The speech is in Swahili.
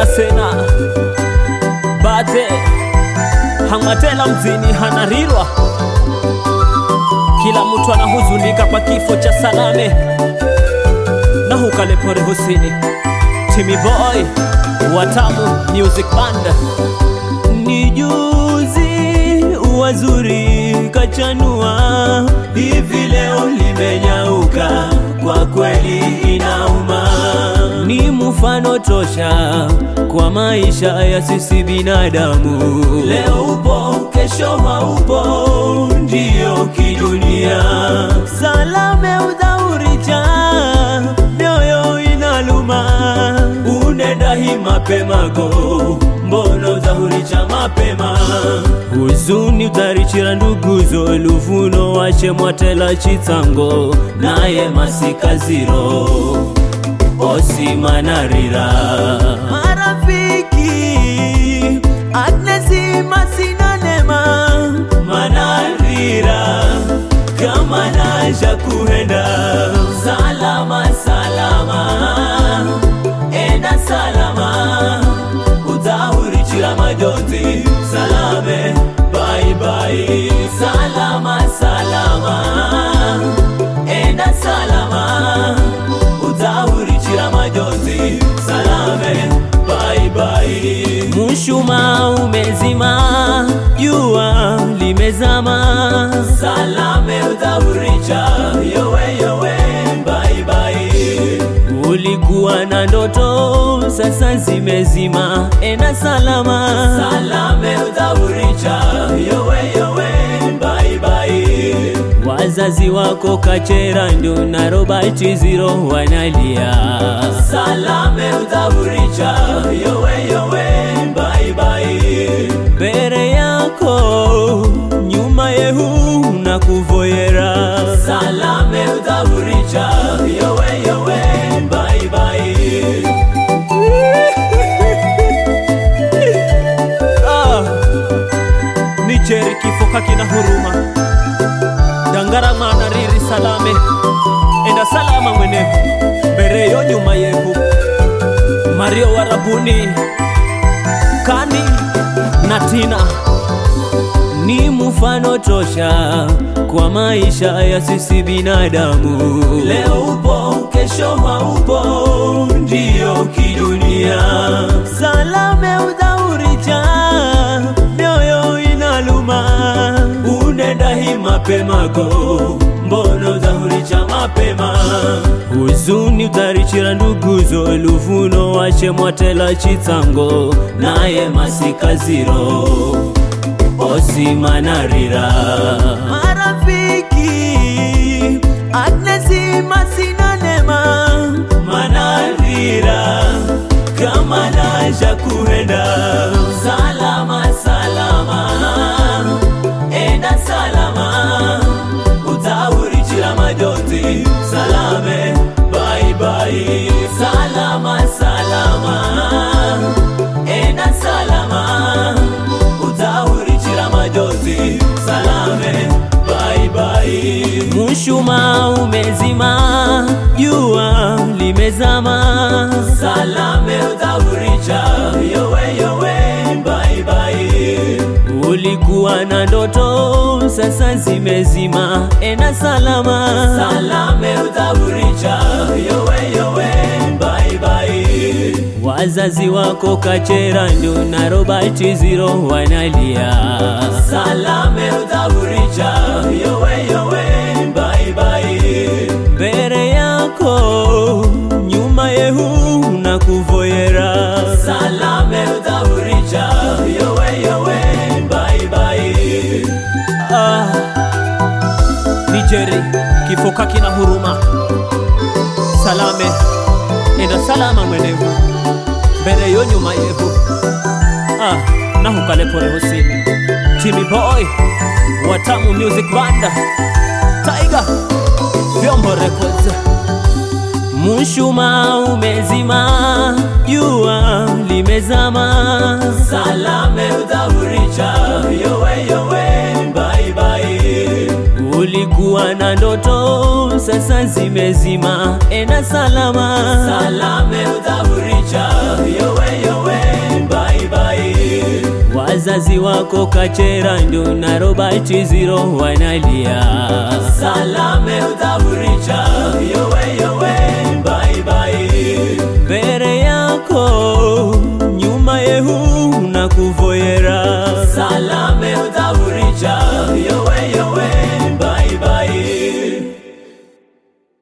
sena bate hang'watela mzini hanarirwa kila mtu anahuzunika kwa kifo cha Salame na hukalepore husini Timmy Boy Watamu Music Band ni juzi wazuri kachanua hivi leo limenyauka kwa kweli inauma ni mfano tosha kwa maisha ya sisi binadamu leo upo kesho haupo ndiyo kidunia salame udhauricha mioyo inaluma unenda hi mapemako mbono udhauricha mapema huzuni utarichira nduguzo luvuno wache mwatela chitsango naye masikaziro osimanarira marafiki Agnesi masinanema manarira kama naja kuenda salama salama enda salama utahurichira majonzi salame bye bye salama salama enda salama utahurichira majonzi salame bye bye mushuma umezima jua limezama salame utahuricha yowe yowe bye bye ulikuwa na ndoto sasa zimezima ena salama salame utahuricha yowe yowe bye bye wazazi wako kachera ndo na robert ziro wanalia salame utahuricha yowe yowe bye bye mbere yako nyuma yehu na kuvoyera salame utahuricha yowe yowe bye bye ah, ni cheri kifo kakina huruma dangara mwana riri salame enda salama mwenehu mbere yo nyuma yehu mario warabuni kani na tina ni mfano tosha kwa maisha ya sisi binadamu leo upo kesho haupo ndiyo kidunia salame udhauricha mioyo inaluma unenda hi mapemako mbono udhauricha mapema huzuni utarichira nduguzo luvuno wache mwatela chitsango naye masikaziro osimanarira marafiki Agnesi masinanema manarira kama naja kuenda salama salama enda salama utahurichira majonzi salame bye bye salama salama enda salama utahurichira majonzi salame bye bye mushuma umezima jua limezama salame utahuricha yowe yowe bye bye ulikuwa na ndoto sasa zimezima ena salama salame utahuricha yowe yowe bye bye wazazi wako kachera ndo na robert ziro wanalia salame utahuricha yowe yowe bye bye mbere yako nyuma yehu na kuvoyera salame utahuricha yowe yowe bye bye ah, nijeri kifo kakina huruma salame enda salama mwenevu mbere yo nyuma yehu ah, nahukalepore husini Timmy Boy Watamu Music Band Tiger Vyombo Records Mushuma umezima jua limezama salame udhauricha yowe yowe bye bye ulikuwa na ndoto sasa zimezima ena salama salame udhauricha yowe yowe wazazi wako Kachera ndo na Robert Ziro wanalia, salame udahuricha yowe yowe bye bye mbere yako nyuma yehu na kuvoyera salame udahuricha yowe